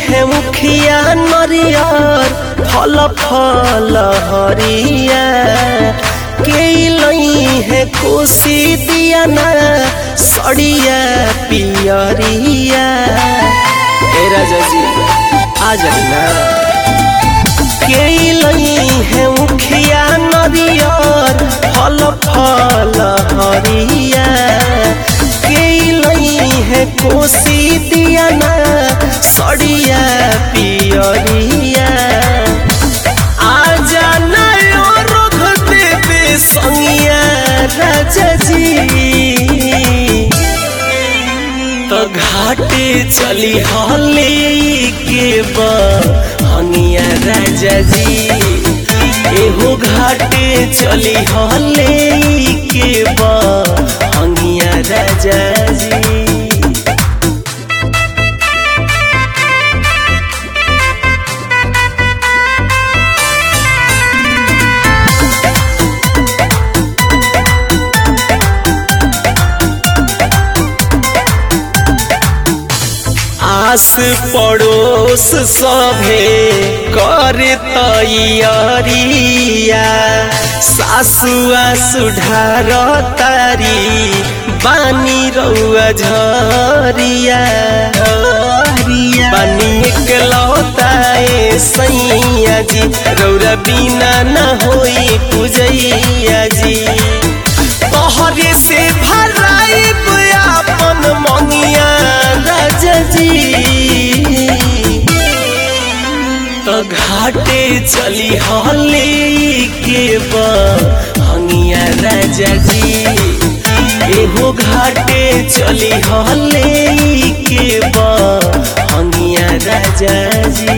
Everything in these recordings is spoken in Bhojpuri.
है मुखिया नरियर फल फल हरिया के लई है कोसी दिया ना सड़िया पियरिया ए राजा जी आ जाई ना के लई है मुखिया नरियर फल फल हरिया के लई है कोसी दिया ना सड़िया पियरिया आ जाना रख देवे संगिया राजा जी तो घाटे चली हले के बनिया राजा जी एहो घाटे चली हले के बनिया राजा जी आस पड़ोस सभे कर तैयारिया सासुआ सुधार तारी बानी रउआ झरिया बानी एक लौताए सैया जी रौरा बिना न होई पूजैया जी तोहरे से भराइब अपन मंगिया राजा जी तो घाटे चली हले के बनिया राजा जी एहो घाटे चली हले के बनिया राजा जी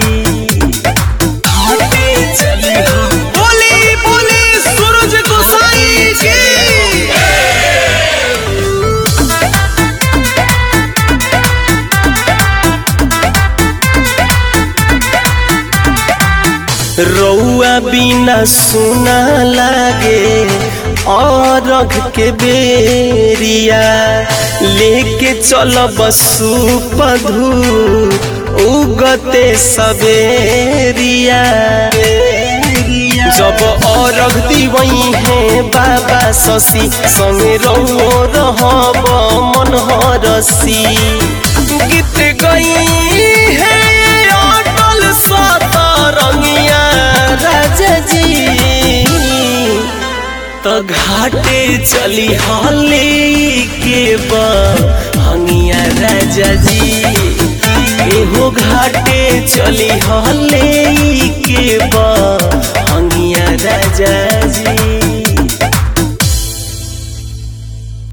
घाटे चली बोली बोली सूरज गोसाई जी रौआ बिना सुना लागे और के बेरिया लेके चल बसु पधु उगते सबेरिया जब औरग दिवई है बाबा शशि संगे रहो रहब मन हरसी गीत गई है अटल सतरंगिया राजा जी तो घाटे चली हले के बनिया राजा जी एहो घाटे चली हले के बनिया राजा जी